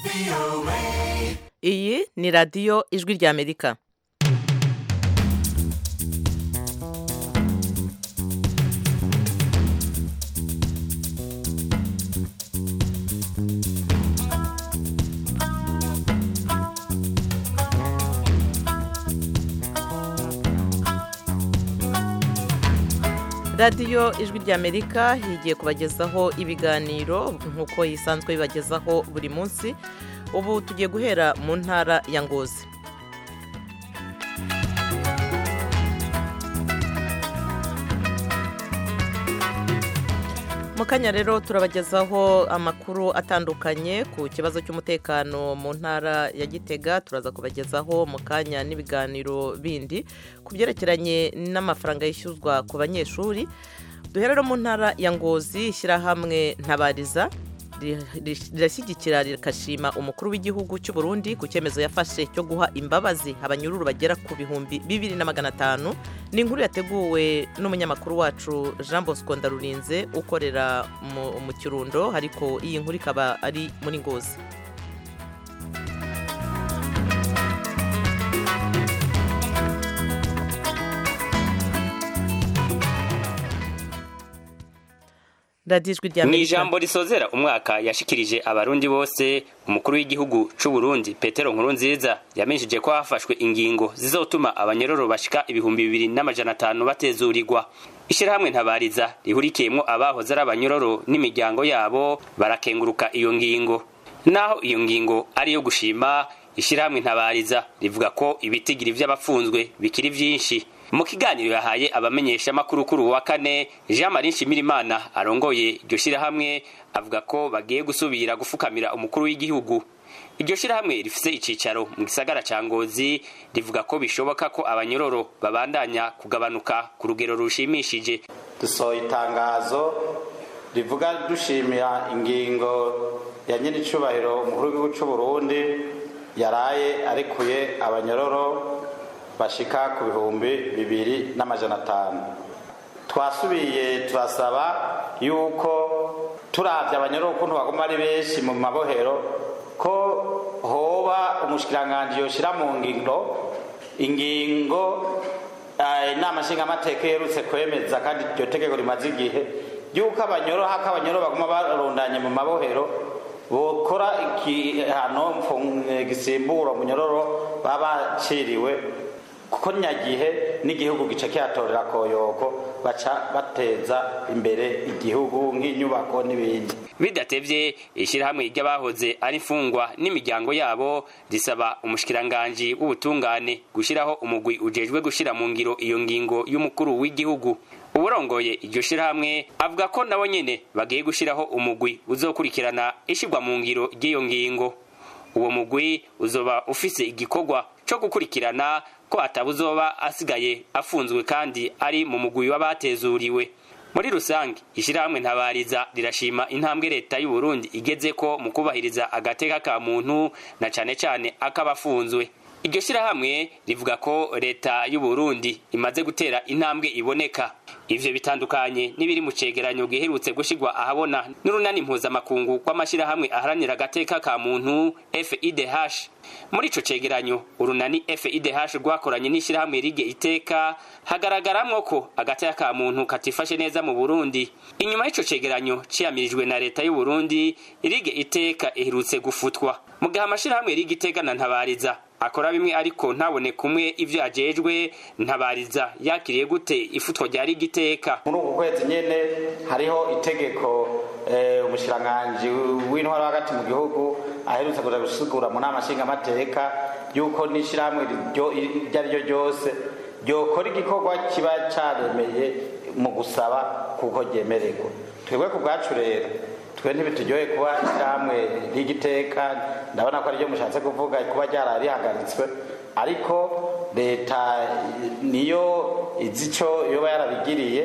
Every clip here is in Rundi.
iyi ni radiyo ijwi ry'amerika radiyo ijwi ry'amerika higiye kubagezaho ibiganiro nk'uko yisanzwe bibagezaho buri munsi ubu tugiye guhera mu ntara ya ngozi mu kanya rero turabagezaho amakuru atandukanye ku kibazo cy'umutekano mu ntara ya gitega turaza kubagezaho mu kanya n'ibiganiro bindi ku byerekeranye n'amafaranga yishyuzwa ku banyeshuri duhera mu ntara ya ngozi ishyirahamwe ntabariza rirashyigikira rikashima umukuru w'igihugu cy'u Burundi ku cyemezo yafashe cyo guha imbabazi abanyururu bagera ku bihumbi bibiri na magana atanu ni inkuru yateguwe n'umunyamakuru wacu jean bosco ndarurinze ukorera mu kirundo ariko iyi nkuru ikaba ari muri ngozi mu ijambo risozera umwaka yashikirije abarundi bose umukuru w'igihugu c'u Burundi petero nkurunziza yamenyesheje ko hafashwe ingingo zizotuma abanyororo bashika ibihumbi bibiri n'amajana atanu batezurirwa ishirahamwe ntabariza rihurikiyemwo abahoze ari abanyororo n'imiryango yabo barakenguruka iyo ngingo naho iyo ngingo ari iyo gushima ishirahamwe ntabariza rivuga ko ibitigiri vy'abafunzwe bikiri vyinshi mu kiganiro yahaye abamenyesha makuru kuri wa kane Jean Marie Nshimirimana arongoye iryo shirahamwe avuga ko bagiye gusubira gufukamira umukuru w'igihugu iryo shirahamwe rifise icicaro mu gisagara ca Ngozi rivuga ko bishoboka ko abanyororo babandanya kugabanuka ku rugero rushimishije dusohoye itangazo rivuga dushimira ingingo ya nyiricubahiro umukuru w'igihugu c'u Burundi yaraye arekuye abanyororo bashika ku bihumbi bibiri n'amajana atanu twasubiye turasaba yuko turavye abanyarwanda ukuntu baguma ari benshi mu mabohero ko hoba umushikiranganji yoshira mu ngiro ingingo inama nshingamateka yerutse kwemeza kandi iryo tegeko rimaze igihe yuko abanyoro hako abanyoro baguma barundanye mu mabohero bokora igihano gisimbura umunyororo baba baciriwe kuko nyagihe n'igihugu gice kihatorera koyoko baca bateza imbere igihugu nk'inyubako n'ibindi bidatevye ishirahamwe ry'abahoze ari imfungwa n'imiryango yabo risaba umushikiranganji w'ubutungane gushiraho umugwi ujejwe gushira mu ngiro iyo ngingo y'umukuru w'igihugu uburongoye iryo shirahamwe avuga ko nabo nyene bagiye gushiraho umugwi uzokurikirana ishirwa mu ngiro ry'iyo ngingo uwo mugwi uzoba ufise igikorwa co gukurikirana ko atabuzoba asigaye afunzwe kandi ari mu mugwi w'abatezuriwe muri rusange ishirahamwe ntabariza rirashima intambwe leta y'u Burundi igeze ko mu kubahiriza agateka ka muntu na cane cane akabafunzwe iryo shirahamwe rivuga ko leta y'u Burundi imaze gutera intambwe iboneka ivyo bitandukanye n'ibiri mu cegeranyo giherutse gushigwa ahabona n'urunani mpuzamakungu rw'amashirahamwe aharanira agateka ka muntu FIDH muri ico cegeranyo urunani FIDH rwakoranye n'ishirahamwe rige iteka hagaragaramwo ko agateka ka muntu katifashe neza mu Burundi inyuma y'ico cegeranyo ciyamirijwe na leta y'u Burundi rige iteka iherutse gufutwa mu gihe amashirahamwe rige iteka na ntabariza akora bimwe ariko ntabone kumwe ivyo ajejwe ntabariza yakiriye gute ifutwa rya rigiteka muri uku kwezi nyene hariho itegeko umushikiranganji w'intwaro hagati mu gihugu aherutse kuja gusigura mu nama nshingamateka yuko n'ishirahamwe iryo ari ryo ryose ryokora igikorwa kiba caremeye mu gusaba kuko ryemererwa twebwe ku bwacu rero twe ntibitugoye kuba ishyirahamwe ry'igiteka ndabona ko ariryo mushatse kuvuga kuba ryaraye rihagaritswe ariko leta niyo izi icyo yoba yarabigiriye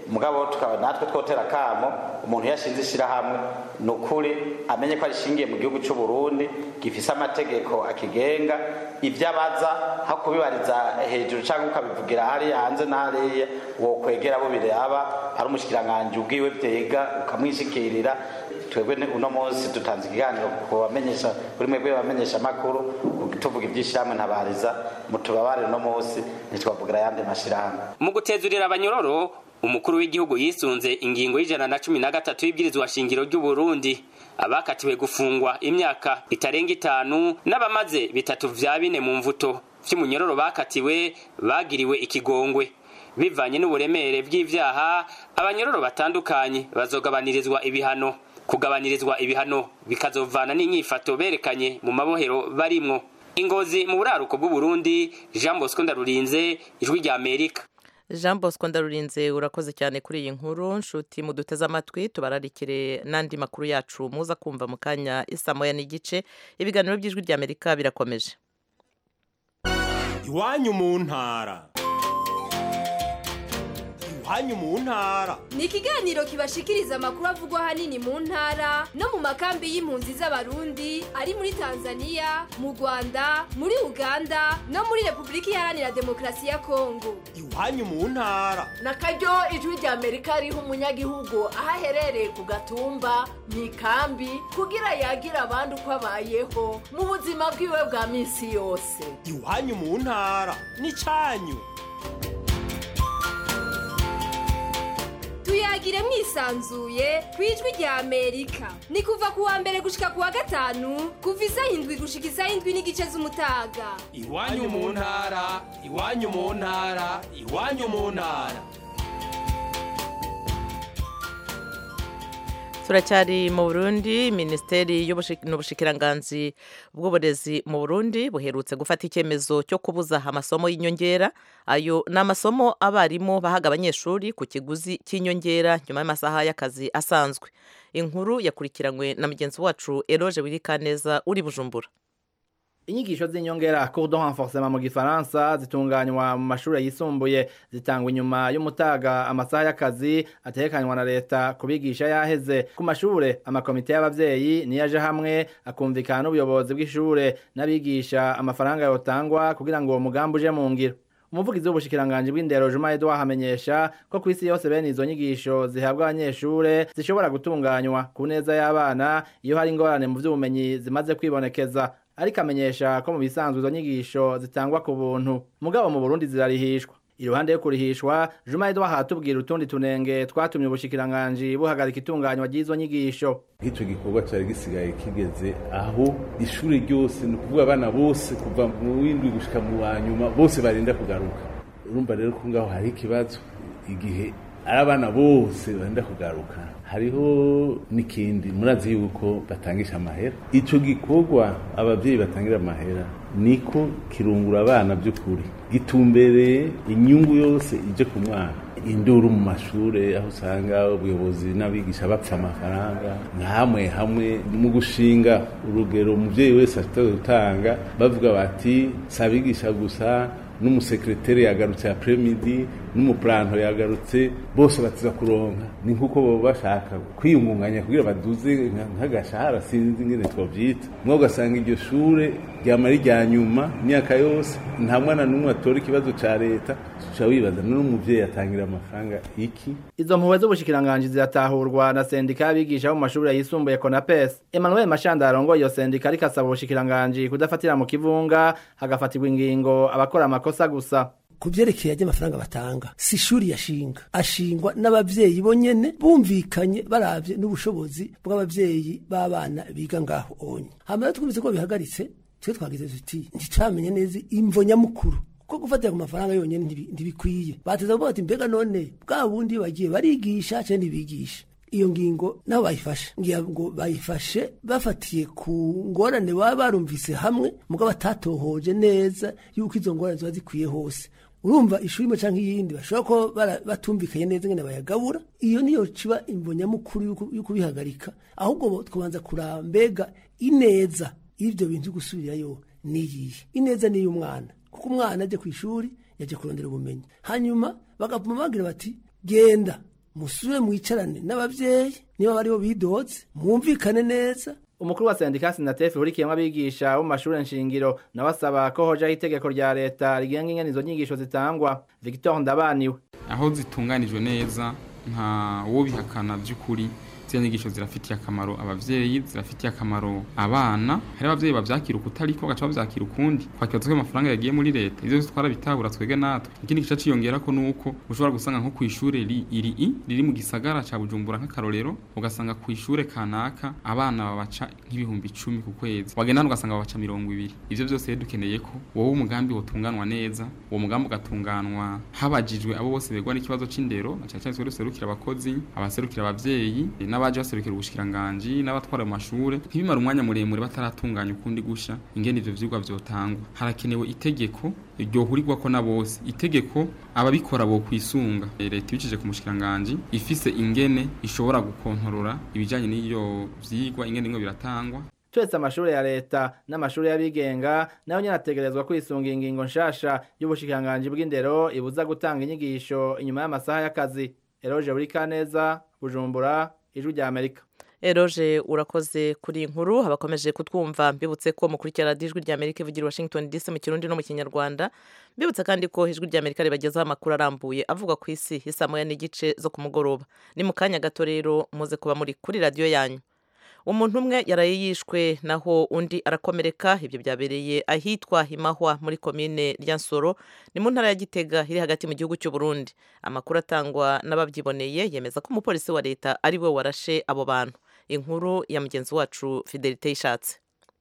mugabo tukaba natwe twotera kamo umuntu yashinze ishyirahamwe ni ukuri amenye ko arishingiye mu gihugu cy'u Burundi gifise amategeko akigenga ibyo abaza aho kubibariza hejuru cyangwa ukabivugira hariya hanze na hariya wo kwegera abo biraba ari umushikiranganji ubwiwe byega ukamwishikirira twebwe uno munsi dutanze ikiganiro ku bamenyesha kuri mwebwe bamenyesha amakuru tuvuga iby'ishyirahamwe ntabariza mutubabare uno munsi ntitwavugira ayandi mashyirahamwe mu gutezurira abanyororo umukuru w'igihugu yisunze ingingo y'ijana na cumi na gatatu y'ibwirizwa shingiro ry'u Burundi abakatiwe gufungwa imyaka itarenga itanu n'abamaze bitatu vya bine mu mvuto vy'umunyororo bakatiwe bagiriwe ikigongwe bivanye n'uburemere bw'ivyaha abanyororo batandukanye bazogabanirizwa ibihano kugabanirizwa ibihano bikazovana n'inyifato berekanye mu mabohero barimwo ingozi mu buraruko bw'u Burundi Jean Bosco Ndarurinze ijwi rya Amerika jean bosco ndarurinze urakoze cyane kuri iyi nkuru nshuti muduteze amatwi tubararikire n'andi makuru yacu muza kumva mu kanya isa moya n'igice ibiganiro by'ijwi rya amerika birakomeje iwanyu mu ntara iwanyu mu ntara ni ikiganiro kibashikiriza amakuru avugwa ahanini mu ntara no mu makambi y'impunzi z'abarundi ari muri tanzania mu rwanda muri uganda no muri repubulika iharanira demokarasi ya kongo iwanyu mu ntara na karyo ijwi rya amerika riha umunyagihugu aho aherereye ku gatumba mu ikambi kugira yagira abandi uko abayeho mu buzima bwiwe bwa minsi yose iwanyu mu ntara n'icyanyu tuyagire mwisanzuye ku ijwi rya amerika ni kuva ku wa mbere gushika ku wa gatanu kuva isaha indwi gushika isaha indwi n'igice z'umutaga iwanyu mu ntara iwanyu mu ntara iwanyu mu ntara turacyari mu burundi minisiteri n'ubushikiranganzi bw'uburezi mu burundi buherutse gufata icyemezo cyo kubuza amasomo y'inyongera ayo ni amasomo abarimu bahaga abanyeshuri ku kiguzi cy'inyongera nyuma y'amasaha y'akazi asanzwe inkuru yakurikiranywe na mugenzi wacu eroge wirikaneza uri bujumbura inyigisho z'inyongera cours de renforcement mu gifaransa zitunganywa mu mashuri yisumbuye zitangwa inyuma y'umutaga amasaha y'akazi atekanywa na leta kubigisha yaheze ku mashure amakomite y'abavyeyi niyo aje hamwe akumvikana n'ubuyobozi bw'ishure n'abigisha amafaranga yotangwa kugira ngo uwo mugambi uje mu ngiro umuvugizi w'ubushikiranganji bw'indero Juma Edouard hamenyesha ko ku isi yose bene izo nyigisho zihabwa abanyeshure zishobora gutunganywa ku neza y'abana iyo hari ingorane mu vy'ubumenyi zimaze kwibonekeza ariko amenyesha ko mu bisanzwe izo nyigisho zitangwa ku buntu mugabo mu Burundi zirarihishwa iruhande yo kurihishwa Juma Edouard hatubwira utundi tunenge twatumye ubushikiranganji buhagarika itunganywa ry'izo nyigisho nk'icyo gikorwa cyari gisigaye kigeze aho ishuri ryose ni ukuvuga abana bose kuva mu w'indwi gushika mu wa nyuma bose barinda kugaruka urumva rero ko ngaho hari ikibazo igihe ari abana bose barinda kugaruka hariho n'ikindi murazi yuko batangisha amahera icyo gikorwa ababyeyi batangira amahera niko kirungura abana by'ukuri gitumbereye inyungu yose ije ku mwana induru mu mashuri aho usanga ubuyobozi n'abigisha bapfa amafaranga nkamwe hamwe mu gushinga urugero umubyeyi wese afite gutanga bavuga bati si abigisha gusa n'umusekreteri yagarutse apremidi n'umupuranto yagarutse bose batiza kuronka ni nk'uko baba bashaka kwiyungunganya kugira baduze nk'agashahara sinzi ingene twabyita mwe ugasanga iryo shure ryama rijya nyuma imyaka yose nta mwana n'umwe atora ikibazo ca leta uca wibaza n'umuvyeyi atangira amafaranga iki izo mpuhwe z'ubushikiranganji ziratahurwa na sendika y'abigisha bo mu mashuri yisumbuye konapes emmanuel mashanda arongoye iyo sendika ariko asaba ubushikiranganji kudafatira mu kivunga hagafatirwa ingingo abakora amakosa gusa ku byerekeye ry'amafaranga batanga si ishuri yashinga ashingwa n'abavyeyi bonyene bumvikanye baravye n'ubushobozi bw'abavyeyi b'abana biga ngaho onye hama rero twumvise ko bihagaritse twe twagize tuti nticamenye neza imvo nyamukuru ko gufatira ku mafaranga yonyene ntibikwiye bateza kuvuga bati mbega none bwa bundi bagiye barigisha canke ntibigisha iyo ngingo nabo bayifashe ngira ngo bayifashe bafatiye ku ngorane baba barumvise hamwe mugabo batatohoje neza yuko izo ngorane ziba zikwiye hose urumva ishuri imwe canke iyindi bashobora ko batumvikanye neza ngene bayagabura iyo niyo ciba imvo nyamukuru yuko bihagarika ahubwo tukabanza kuraba mbega ineza y'ivyo bintu gusubirayo niyihe ineza ni y'umwana kuko umwana aje ku ishuri yaje kurondera ubumenyi hanyuma bagapuma bagira bati genda musubire mwicarane n'abavyeyi niba baribo bidoze mwumvikane neza umukuru wa sendika sinatefi hurikiyemwo abigisha bo mu mashure nshingiro nawe asaba ko hojaho itegeko rya leta rigenga ingene izo nyigisho zitangwa victor ndabaniwe aho zitunganijwe neza nta wo bihakana by'ukuri ziriya nyigisho zirafitiye akamaro abavyeyi zirafitiye akamaro abana hari abavyeyi bavyakira ukutariko bagaca bavyakira ukundi twakibaza ko amafaranga yagiye muri leta ivyo vyose twarabitabura twebwe natwe ikindi gice ciyongerako nuko ushobora gusanga nko kw'ishure ri- iri i riri mu gisagara ca bujumbura nk'akarorero ugasanga kw'ishure kanaka abana babaca nk'ibihumbi icumi ku kwezi wagenda hano ugasanga babaca mirongo ibiri ivyo vyose rero dukeneye ko wowe umugambi wotunganwa neza uwo mugambi ugatunganwa habajijwe abo bose begwa n'ikibazo c'indero na cane cane twebwe duserukira abakozi abaserukira abavyeyi n'abaje baserukira ubushikiranganji n'abatwara mu mashure ntibimara umwanya muremure bataratunganya ukundi gusha ingene ivyo vyigwa vyotangwa harakenewe itegeko ryohurirwako na bose itegeko ababikora bo kwisunga leta ibicishije ku mushikiranganji ifise ingene ishobora gukontorora ibijanye n'iyo vyigwa ingene bimwe biratangwa twese amashure ya leta n'amashure y'abigenga nayo nyene ategerezwa kwisunga ingingo nshasha y'ubushikiranganji bw'indero ibuza gutanga inyigisho inyuma y'amasaha y'akazi eroje buri kaneza bujumbura ijwi rya amerika eroje urakoze kuri iyi nkuru abakomeje kutwumva mbibutse ko mukurikira radiyo ijwi rya amerika ivugira i washington dc mu kirundi no mu kinyarwanda mbibutse kandi ko ijwi rya amerika ribagezaho amakuru arambuye avuga ku isi isa moya n'igice zo ku mugoroba ni mu kanya gato rero muze kuba muri kuri radiyo yanyu umuntu umwe yaraye yishwe naho undi arakomereka ibyo byabereye ahitwa himahwa muri komine ryansoro ni mu ntara ya gitega iri hagati mu gihugu cy'u Burundi amakuru atangwa n'ababyiboneye yemeza ko umupolisi wa leta ari we warashe abo bantu inkuru ya mugenzi wacu fidelite yishatse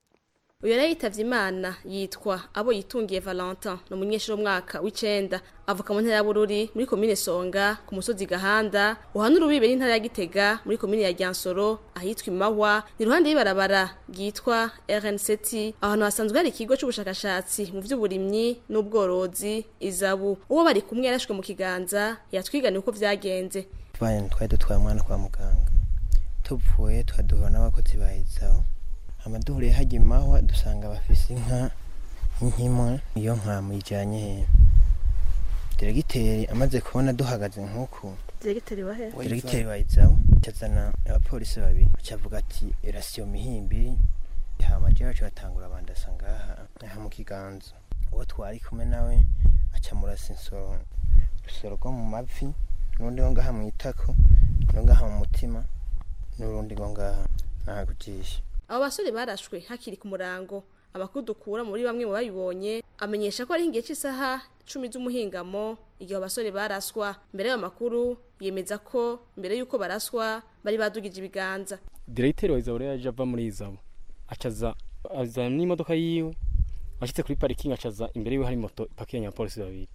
uyu yari yitavye imana yitwa abo yitungiye valentin ni umunyeshuri w'umwaka w'icenda avuka mu ntara ya bururi muri komine songa ku musozi gahanda uhanura urubibe n'intara ya gitega muri komine ya ryansoro ahitwa imahwa ni iruhande y'ibarabara ryitwa rnct ahantu hasanzwe hari ikigo c'ubushakashatsi mu vy'uburimyi n'ubworozi izabu uwo bari kumwe yarashwe mu kiganza yatwiganiye uko vyagenze twari twari dutwaye umwana kwa muganga tupfuye tukaduhura n'abakozi ba izabu amaduhure hajya imahwa dusanga bafise inka nk'imwe iyo nka muyijyanye he diregiteri amaze kubona duhagaze nk'uku diregiteri wahe diregiteri wa izabu cyazana abapolisi babiri cyavuga ati irasiyo mihimbiri hama jewe baca batangura bandasa ngaha aha mu kiganza uwo twari kumwe nawe aca murasa insoro urusoro rwo mu mavi n'urundi rwo ngaha mu itako n'urundi ngaha mu mutima n'urundi rwo ngaha naha ku jisho abo basore barashwe hakiri ku murango amakuru dukura muri bamwe mu babibonye amenyesha ko ari igihe cy'isaha cumi z'umuhingamo igihe abo basore baraswa mbere y'ayo makuru yemeza ko mbere y'uko baraswa bari badugije ibiganza diregiteri wa izabo rero yaje ava muri izabo acaza azana n'imodoka yiwe ashitse kuri parikingi acaza imbere yiwe hari moto ipakiranye abapolisi babiri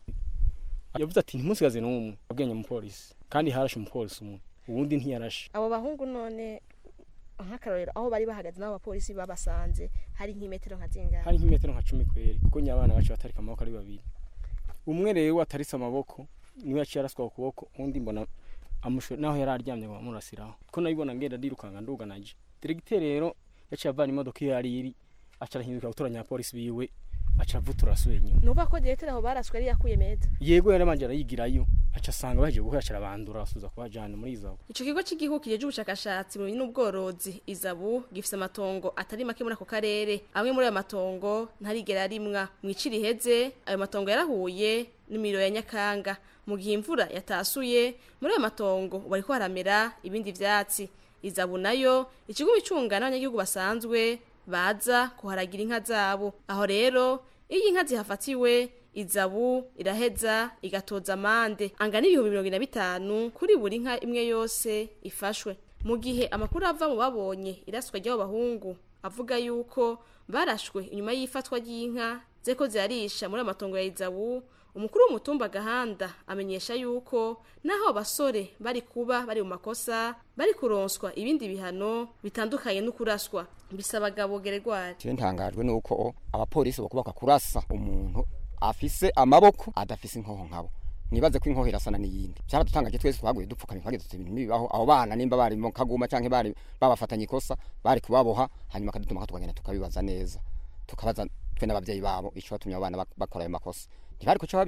yavuze ati ntimusigaze n'umwe abwenya umupolisi kandi harashe umupolisi umwe uwundi ntiyarashe abo bahungu none nk'akarorero aho bari bahagaze n'abo bapolisi babasanze hari nk'imetero nka zingana hari nk'imetero nka cumi kweri kuko nyabana bacu batarika amaboko ari babiri umwe rero atarise amaboko niwe yaciye araswa ku kuboko undi mbona amusho naho yari aryamye ngo bamurasiraho ko nabibona ngenda ndirukanga nduganaje diregiteri rero yaciye avana imodoka iyo yari iri aca arahinduka gutoranya abapolisi biwe aca avutura asuye inyuma nuva ko diregiteri aho baraswe yari yakuye meza yego yaramanje arayigirayo aca asanga bahejeje guhura aca arabandura asubiza kubajana muri izabu ico kigo cy'igihugu kijeje ubushakashatsi mu bintu n'ubworozi izabu gifise amatongo atari make muri ako karere amwe muri ayo matongo ntarigera rimwa mw'iciri iheze ayo matongo yarahuye n'imiro ya nyakanga mu gihe imvura yatasuye muri ayo matongo bariko haramera ibindi vyatsi izabu nayo ikigo bicunga n'abanyagihugu basanzwe baza kuharagira inka zabo aho rero iyo inka zihafatiwe izabu iraheza igatoza amande angana ibihumbi mirongo ine na bitanu kuri buri nka imwe yose ifashwe mu gihe amakuru ava mu babonye iraswa ry'abo bahungu avuga yuko barashwe inyuma y'ifatwa ry'inka zeko zirarisha muri amatongo ya izabu umukuru w'umutumba gahanda amenyesha yuko naho abasore bari kuba bari mu makosa bari kuronswa ibindi bihano bitandukanye no kuraswa bisaba gabo geregwari je ntangajwe nuko abapolisi bakubaka kurasa umuntu afise amaboko adafise inkoho nkabo nibaze ko inkoho irasana n'iyindi byaradutangaje twese twaguye dupfukamye twagize tuti ibintu bibaho abo bana nimba bari mu kaguma canke bari babafatanye ikosa bari kubaboha hanyuma akadutuma tukagenda tukabibaza neza tukabaza twe n'abavyeyi babo ico batumye abo bana bakora ayo makosa ntibari kuca babica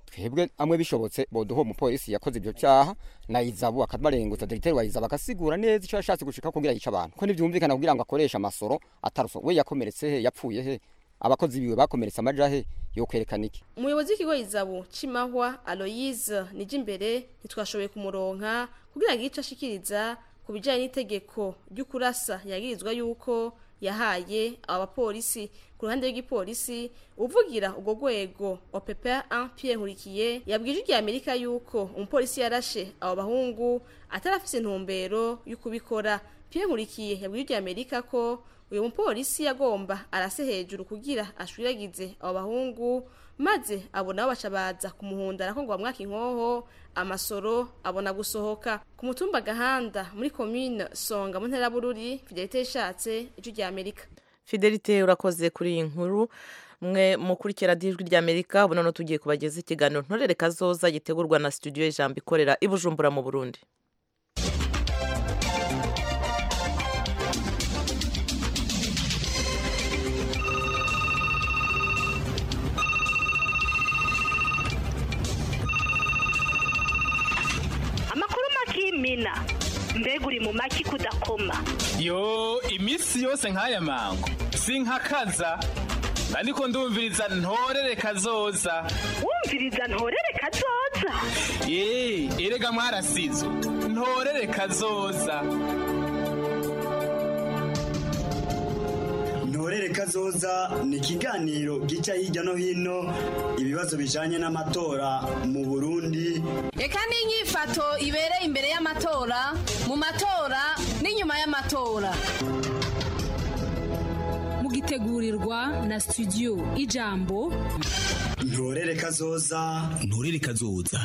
twebwe amwe bishobotse boduha umupolisi yakoze ibyo cyaha na izabu akabarengutsa diregiteri wa izabu akasigura neza icyo yashatse gushika kugira yica abantu ko ntibyumvikana kugira ngo akoreshe amasoro ataruso we yakomeretse he yapfuye he abakozi biwe bakomeretse amaja he yo kwerekana iki umuyobozi w'ikigo izabu cimahwa aloyize nije imbere ntitwashoboye kumuronka kugira ngo ico ashikiriza ku bijanye n'itegeko ry'ukurasa yagirizwa yuko yahaye aba bapolisi ku ruhande rw'igipolisi uvugira ubwo rwego opepa 1 Pierre Nkurikiye yabwije irya Amerika yuko umupolisi yarashe abo bahungu atarafise intumbero y'ukubikora Pierre Nkurikiye yabwije irya Amerika ko uyu mupolisi yagomba arase hejuru kugira ashwiragize abo bahungu maze abona baca baza kumuhundara ko ngo bamwaka inkoho amasoro abona gusohoka ku mutumba gahanda muri commune songa mu ntera bururi fidelite yashatse ijwi rya amerika fidelite urakoze kuri iyi nkuru mwe mukurikira dijwi rya amerika ubu noneho tugiye kubageza ikiganiro ntorere kazoza gitegurwa na studio y'ijambo ikorera i bujumbura mu burundi amakuru makimina mbega uri mu maki kudakoma yo iminsi yose nk'aya mango sinkakaza ariko ndumviriza ntorere kazoza wumviriza ntorere kazoza ye erega mwarasizo ntorere kazoza ntorere kazoza ni ikiganiro gica hirya no hino ibibazo bijanye n'amatora mu burundi reka n'inyifato ibereye imbere y'amatora mu matora n'inyuma y'amatora mugitegurirwa na studio ijambo ntorere kazoza ntorere kazoza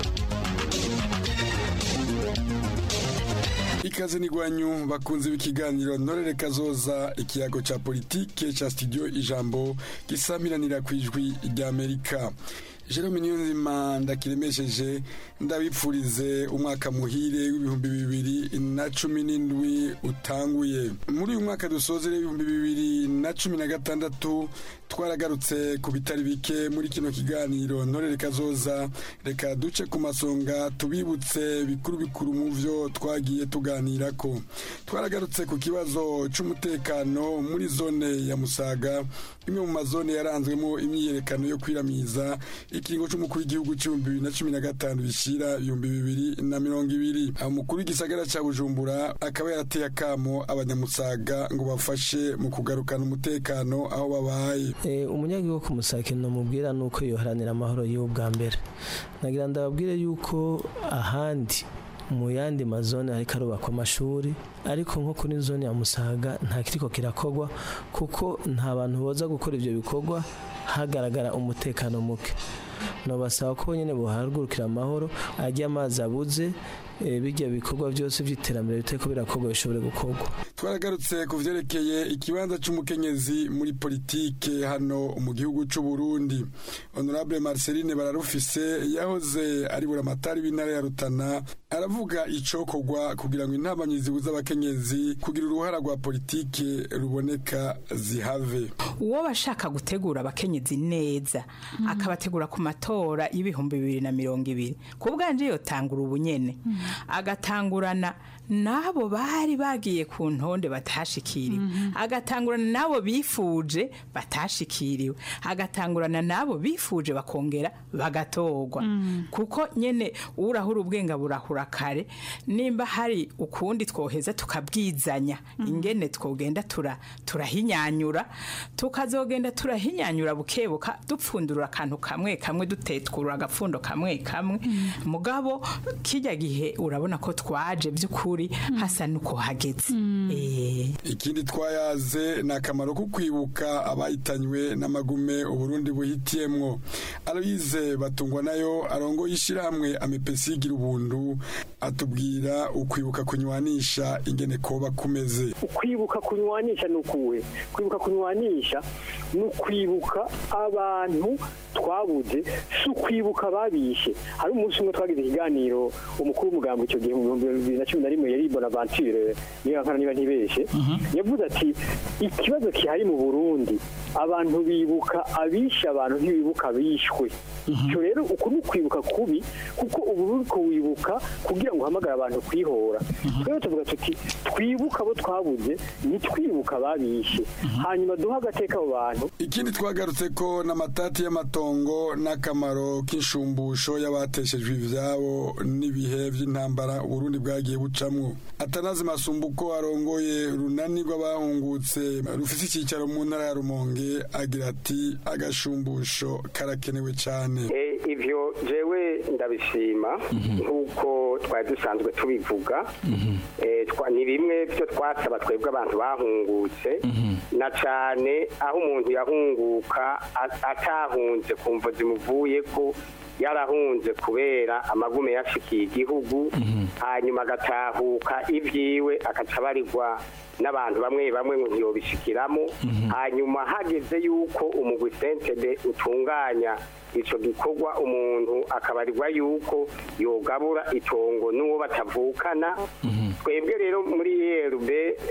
ikaze n'igwanyu bakunze b'ikiganiro ntorere kazoza ikiyago ca politike ca studio ijambo gisamiranira ku ijwi ry'amerika jerome niyonzima ndakiremesheje ndabipfurize umwaka muhire w'ibihumbi bibiri na cumi n'indwi utanguye muri uyu mwaka dusozere ibihumbi bibiri na cumi na gatandatu twaragarutse ku bitari bike muri kino kiganiro ntorere kazoza reka duce ku masonga tubibutse bikuru bikuru mu vyo twagiye tuganirako twaragarutse ku kibazo c'umutekano muri zone ya musaga imwe mu mazone yaranzwemo imyiyerekano yo kwiramiza ikiringo c'umukuru w'igihugu c'ibihumbi bibiri na cumi na gatanu bishira ibihumbi bibiri na mirongo ibiri umukuru w'igisagara ca bujumbura akaba yarateye akamo abanyamusaga ngo bafashe mu kugarukana umutekano aho babaye umunyagihugu ku musake namubwira ni uko yoharanira amahoro yiwe bwa mbere nagira ndababwire yuko ahandi mu yandi mazone ariko arubakwa amashuri ariko nko kuri zone ya musaga nta kiriko kirakogwa kuko nta bantu boza gukora ibyo bikorwa hagaragara umutekano muke nobasaba ko nyine buhagurukira amahoro ajya amazi abuze bijya bikorwa byose by'iterambere biteko birakorwa bishobore gukorwa twaragarutse ku vyerekeye ikibanza c'umukenyezi muri politike hano mu gihugu c'u Burundi honorable Marceline bararufise yahoze ari buramatari w'intara ya Rutana aravuga icokorwa kugira ngo intabanyi zibuza abakenyezi kugira uruhara rwa politike ruboneka zihave uwo bashaka gutegura abakenyezi neza akabategura ku matora y'ibihumbi bibiri na mirongo ibiri ku bwanje yotangura ubunyene agatangurana n'abo bari bagiye ku ntonde batashikiriwe agatangurana n'abo bifuje batashikiriwe agatangurana n'abo bifuje bakongera bagatorwa kuko nyene urahura ubwenga burahura kare nimba hari ukundi twoheza tukabwizanya ingene twogenda tura turahinyanyura tukazogenda turahinyanyura bukebuka dupfundura akantu kamwe kamwe dutetwura agapfundo kamwe kamwe mugabo kijya gihe urabona ko twaje by'ukuri hasa nuko hageze ikindi twayaze ni akamaro ko kwibuka abayitanywe n'amagume uburundi buhitiyemwo aloyize batungwa nayo arongo y'ishyirahamwe amepesi igira ubuntu atubwira ukwibuka kunywanisha ingene koba kumeze ukwibuka kunywanisha ni ukuwe kwibuka kunywanisha ni ukwibuka abantu twabuze si ukwibuka babishe hari umunsi umwe twagize ikiganiro umukuru w'umugambi icyo gihe mu bihumbi bibiri na cumi na rimwe yari bonaventure niba nkana niba ntibeshe yavuze ati ikibazo gihari mu burundi abantu bibuka abishe abantu ntibibuka abishwe icyo rero uku ni ukwibuka kubi kuko ubu uri kuwibuka kugira ngo uhamagare abantu kwihora twebwe tuvuga tuti twibuka abo twabuze ntitwibuka ababishe hanyuma duhe agateka abo bantu ikindi twagarutse ko n'amatati y'amatongo n'akamaro k'inshumbusho y'abateshejwe ivyabo n'ibihe by'intambara uburundi bwagiye bucamwo atanazi masumbuko arongoye runani rw'abahungutse rufise icyicaro mu ntara ya rumonge agira ati agashumbusho karakenewe cyane Eh, ivyo jewe ndabishima nk'uko twari dusanzwe tubivuga Eh, twa- ni bimwe byo twasaba twebwe abantu bahungutse na cane aho umuntu yahunguka a- atahunze kumva zimuvuye ko yarahunze kubera amagume yashikiye igihugu hanyuma agatahuka ibyiwe akaca abarirwa n'abantu bamwe bamwe ngo ntiyobishikiramo hanyuma hageze yuko umugwi sentebe utunganya ico gikorwa umuntu akabarirwa yuko yogabura itongo n'uwo batavukana twebwe rero muri erb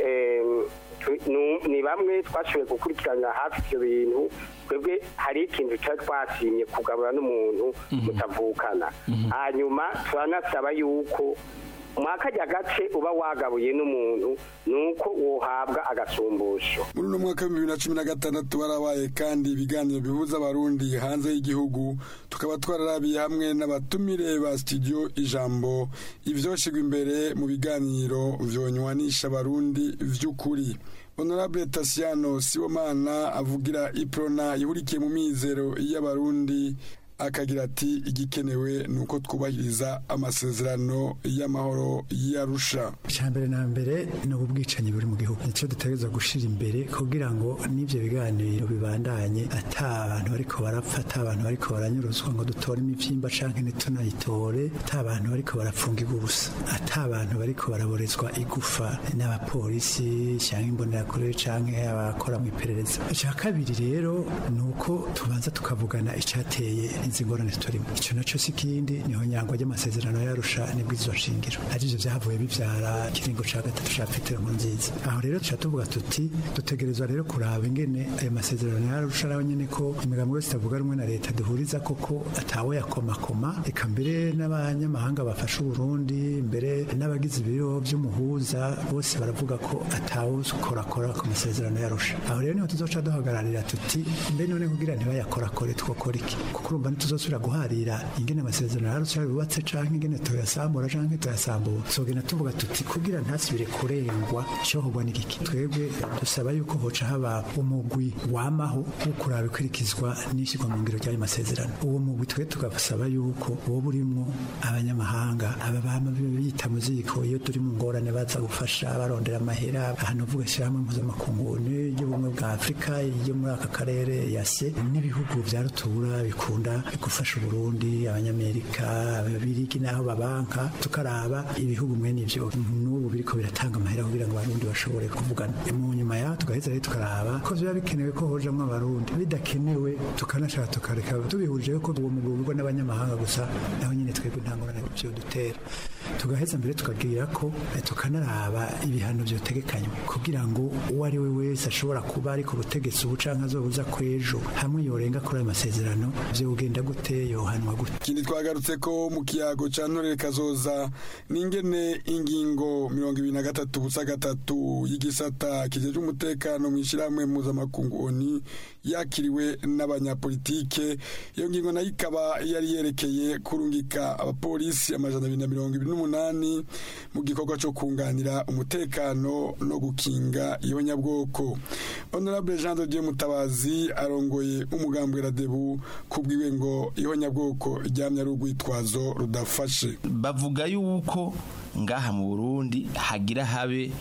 ni bamwe twashoboye gukurikirana hafi ivyo bintu twebwe hari ikintu cyari twasimye kugabura n'umuntu mutavukana hanyuma turanasaba yuko mwakajya gace uba wagabuye n'umuntu ni uko wohabwa agasumbusho muri uno mwaka w'ibihumbi bibiri na cumi na gatandatu barabaye kandi ibiganiro bihuza abarundi hanze y'igihugu tukaba twararabiye hamwe n'abatumire ba studio ijambo ivyoshigwa imbere mu biganiro vyonywanisha abarundi vy'ukuri honorable tasiano sibomana avugira iprona ihurikiye mu mizero y'abarundi akagira ati igikenewe ni uko twubahiriza amasezerano y'amahoro y'arusha mbere na mbere ni ubwicanyi buri mu gihugu nicyo dutegereza gushyira imbere kugira ngo n'ibyo biganiro bibandanye ata abantu bariko barapfa ata abantu bariko baranyuruzwa ngo dutore imivyimba canke ntitunayitore ata abantu bariko barapfungirwa ubusa ata abantu bariko baraborezwa igufa n'abapolisi canke imbonerakure canke abakora mu iperereza icya kabiri rero ni uko tubanza tukavugana icateye izi ngorane turimo icyo nacyo si ikindi niho nyangwa ry'amasezerano yarusha nibwo izo shingiro arivyo vyavuye bivyara ikiringo ca gatatu ca petero nkurunziza aho rero tuca tuvuga tuti dutegerezwa rero kuraba ingene ayo masezerano yarusha nawe nyene ko imigambi yose itavuga rumwe na leta duhuriza koko atawe yakomakoma eka mbere n'abanyamahanga bafasha uburundi mbere n'abagize ibiro vy'umuhuza bose baravuga ko atawukorakora ku masezerano yarusha aho rero niho tuzoca duhagararira tuti mbe none kugira ntibayakorakore twokora iki kuko urumva ntituzosubira guharira ingene amasezerano yarusha yubatse canke ingene toyasambura canke toyasambura tuzogenda tuvuga tuti kugira ntasubire kurengwa cyohogwa n'igiki twebwe dusaba yuko hoca haba umugwi wamaho wo kuraba ikurikizwa n'ishyirwa mu ngiro ry'ayo masezerano uwo mugwi twe tugasaba yuko woba urimwo abanyamahanga aba bama bita mu ziko iyo turi mu ngorane baza gufasha barondera amahera ahantu uvuga ishyirahamwe mpuzamakungu y'ubumwe bwa afurika yo muri aka karere yase n'ibihugu bya rutura bikunda gufasha uburundi abanyamerika ababirigi n'aho babanka tukaraba ibihugu mwene ivyo n'ubu biriko biratanga amahera kugira ngo abarundi bashobore kuvugana mu nyuma yaho tugaheza rero tukaraba ko biba bikenewe ko hojamwo abarundi bidakenewe tukanashaka tukareka tubihurije ko uwo mugwi ugurwa n'abanyamahanga gusa naho nyine twebwe nta ngorane vyo dutera tugaheza mbere tukagira ko eh, tukanaraba ibihano vyotegekanywa kugira ngo uwo ari we wese ashobora kuba ari ku butegetsi ubu canke azobuza kwejo hamwe yorenga kuri ayo masezerano vyogenda gute yohanwa gute ikindi twagarutse ko mu kiyago ca ntorere kazoza n'ingene ingingo mirongo ibiri na gatatu busa gatatu y'igisata kijejwe umutekano mu ishyirahamwe mpuzamakungu oni yakiriwe n'abanyapolitike iyo ngingo nayo ikaba yari yerekeye kurungika abapolisi amajana abiri na mirongo ibiri n'umunani mu gikorwa cyo kunganira umutekano no gukinga ihonyabwoko honorable jean de dieu mutabazi arongoye umugambwe radebu kubwiwe ngo ihonyabwoko ryamye ari urwitwazo rudafashe bavuga yuko ngaha mu burundi hagira habe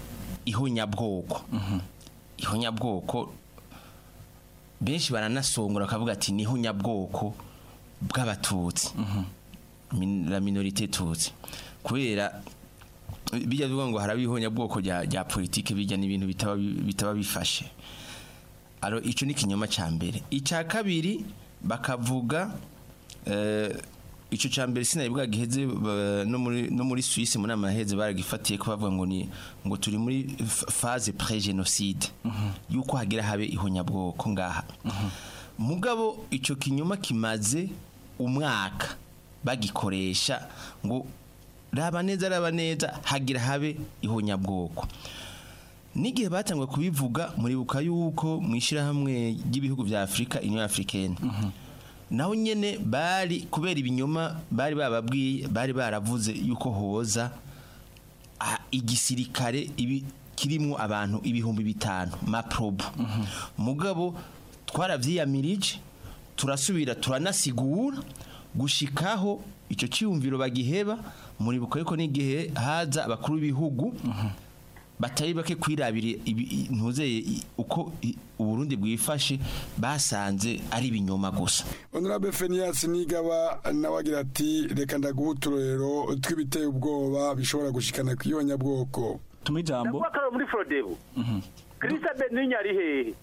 ihonyabwoko ihonyabwoko benshi baranasongora bakavuga ati ni ihonyabwoko bw'abatutsi Min- la minorite tutsi kubera bijya bivuga ngo haraba ihonyabwoko rya rya politike bijya n'ibintu bitaba bi- bitaba bifashe aro ico ni kinyoma ca mbere ica kabiri bakavuga eh, ico ca mbere sinabibwa giheze ba- no muri no muri Suisse mu nama yaheze baragifatiye ko bavuga ngo ni ngo turi muri f- phase pré génocide yuko hagira habe ihonyabwoko ngaha mugabo ico kinyoma kimaze umwaka bagikoresha ngo raba neza raba neza hagira habe ihonyabwoko n'igihe batangwe kubivuga muribuka yuko mu ishyirahamwe ry'ibihugu vya afurika union africaine naho nyene bari kubera ibinyoma bari bababwiye bari baravuze yuko hoza ah, igisirikare ibi kirimwo abantu ibihumbi bitanu maprobu mugabo twaravyiyamirije turasubira turanasigura gushikaho ico ciyumviro bagiheba muribuka yuko n'igihe haza abakuru b'ibihugu batari bake kwirabira ibi- ntuzeye i- uko i- uburundi bwifashe basanze ari ibinyoma gusa honorable fenias nigaba nawe agira ati reka ndaguha uturorero tw'ibiteye ubwoba bishobora gushikana ku ihonyabwoko tuma ijambo ndavuga ko ari muri forodebu kirisa beninye ari hehe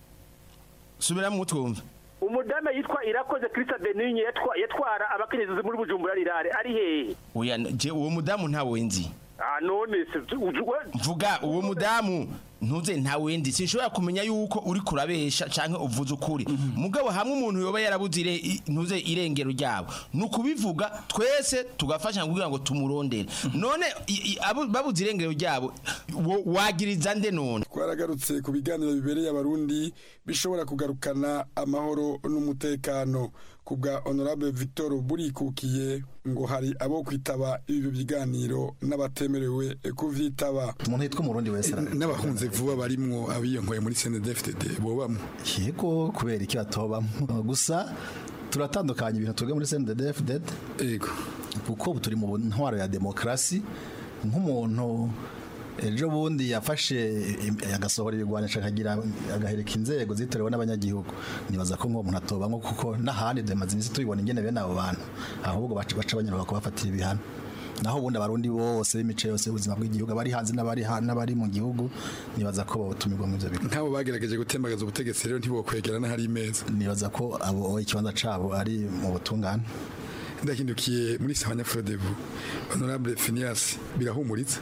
subiramo twumve umudamu yitwa irakoze kirisa beninye yatwa- yatwara abakenyezi muri bujumbura rirare ari hehe oya je uwo mudamu ntawe nzi ah none se ujwe mvuga uwo mudamu ntuze ntawe ndi sinshobora kumenya yuko uri kurabesha canke uvuze ukuri mugabo hamwe umuntu yoba yarabuze ire- i- ntuze irengero ryabo ni ukubivuga twese tugafasha kugira ngo tumurondere none i- i- abo- babuze irengero ryabo wo- wagiriza nde none twaragarutse ku biganiro bibereye abarundi bishobora kugarukana amahoro n'umutekano ku bwa honorable victor burikukiye ngo hari abo kwitaba ibi biganiro n'abatemerewe kuvyitaba umuntu yitwa umurundi wese n'abahunze vuba barimwo abiyonkoye muri CNDD-FDD bobamwe yego kubera iki batobamo gusa turatandukanya ibintu twebwe muri CNDD-FDD yego kuko ubu turi mu ntwaro ya demokarasi nk'umuntu ejo bundi yafashe im- agasohora ibigwanisha akagira agahereka inzego zitorewe n'abanyagihugu nibaza ko nk'uwo muntu atobamwo kuko n'ahandi dumaze iminsi tubibona ingene bene abo bantu ahubwo baca baca banyura kubafatira ibihano naho ubundi abarundi bose b'imice yose y'ubuzima bw'igihugu abari hanze n'abari ha- n'abari mu gihugu nibaza ko botumirwa mu ivyo bigo nk'abo bagerageje gutembagaza ubutegetsi rero ntibokwegera n'ahari imeza nibaza ko abo ikibanza cabo ari mu butungane ndahindukiye muri sahanya frodebu honorable finias birahumuritse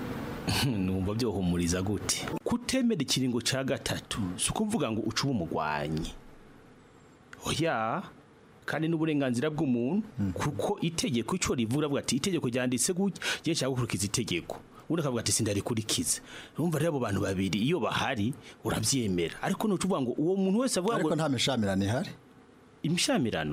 numva byohumuriza gute kutemera ikiringo ca gatatu si ukuvuga ngo uce umugwanyi oya kandi n'uburenganzira bw'umuntu kuko itegeko ico rivuga avuga ati itegeko ryanditse gutya je nshaka gukurikiza itegeko ubundi akavuga ati sindarikurikiza urumva rero abo bantu babiri iyo bahari uravyemera ariko nuca uvuga ngo uwo muntu wese avuga ngo ariko nta mishamirano ihari imishamirano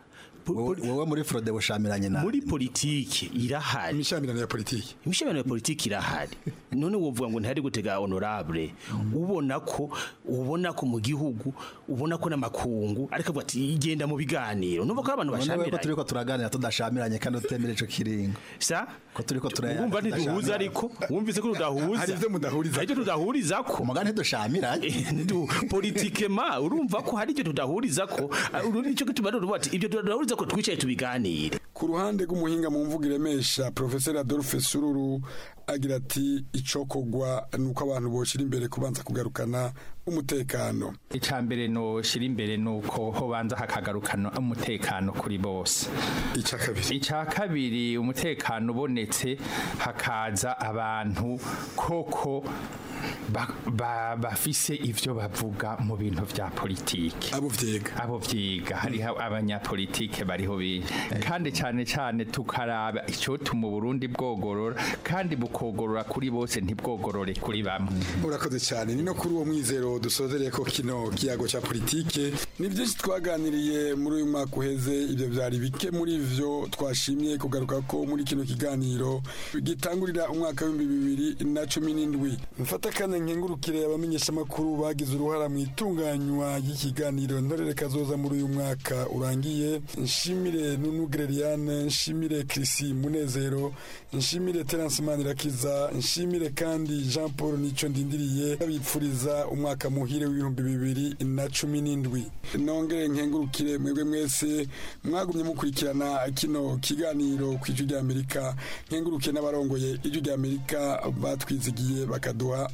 wowe muri frode bushamiranye nawe muri politiki irahari imishamirano ya politiki imishamirano ya politiki irahari none wovuga ngo ntihari gutega honorable ubona ko ubona ko mu gihugu ubona ko n'amakungu ariko avuga ati igenda mu biganiro numva ko ari abantu None we ko bashamiranye turiko turaganira tudashamiranye kandi utemera ico kiringo sa ko turiko turaya wumva ntiduhuza ariko wumvise ko tudahuza Hari ivyo mudahuriza hari ivyo tudahuriza ko umugani ntidushamiranye politikema urumva ko hari ivyo tudahuriza ko ururi ico gituma rero uvuga ati ibyo tudahuriza ko twicaye tubiganire ku ruhande rw'umuhinga mu mvugo iremesha professeur Adolphe Sururu agira ati icokogwa nuko abantu boshira imbere kubanza kugarukana umutekano icambere no shira imbere nuko hobanza hakagarukana umutekano kuri bose ica kabiri ica kabiri umutekano ubonetse hakaza abantu koko ba- ba- bafise ivyo bavuga mu bintu vya politike abo vyiga abo vyiga hariho abanyapolitike bariho benshi kandi cane cane tukaraba icotuma Burundi bwogorora kandi bukogorora kuri bose ntibwogorore kuri bamwe urakoze cyane ni no kuri uwo mwizero dusozereye ko kino kiyago cya politike ni byinshi twaganiriye muri uyu mwaka uheze ibyo byari bike muri ivyo twashimye kugaruka ko muri kino kiganiro gitangurira umwaka w'ibihumbi bibiri na cumi n'indwi mfata kandi nkengurukire abamenyeshamakuru bagize uruhara mu itunganywa ry'ikiganiro ntorere kazoza muri uyu mwaka urangiye nshimire nunu Greliane nshimire Chrissy Munezero nshimire Terence Manirakiza nshimire kandi Jean Paul Nico ndindiriye babipfuriza umwaka muhire w'ibihumbi bibiri na cumi n'indwi nongere nkengurukire mwebwe mwese mwagumye mukurikirana kino kiganiro ku ijwi ry'Amerika nkengurukiye n'abarongoye ijwi ry'Amerika batwizigiye bakaduha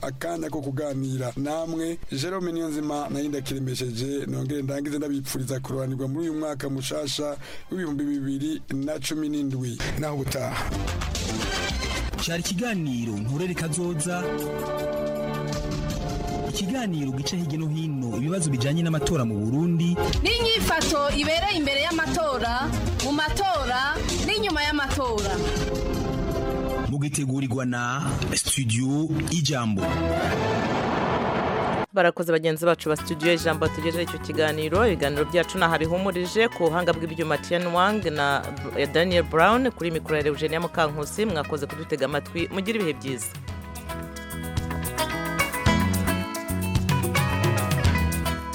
akanya ko kuganira namwe Jerome Niyonzima nayo ndakiremesheje nongere ndangize ndabipfuriza kurobanirwa muri uyu mwaka mushasha w'ibihumbi bibiri na cumi n'indwi naho gutaha cyari ikiganiro nturere kazoza ikiganiro gica hirya no hino ibibazo bijyanye n'amatora mu burundi n'inyifato ibereye imbere y'amatora mu matora n'inyuma y'amatora mugitegurirwa na studio ijambo barakoze bagenzi bacu ba studio ijambo tugejeje icyo kiganiro ibiganiro byacu naha bihumurije ku buhanga bw'ibyuma Tian Wang na Daniel Brown kuri mikoro ya Eugenia Mukankusi mwakoze kudutega amatwi mugire ibihe byiza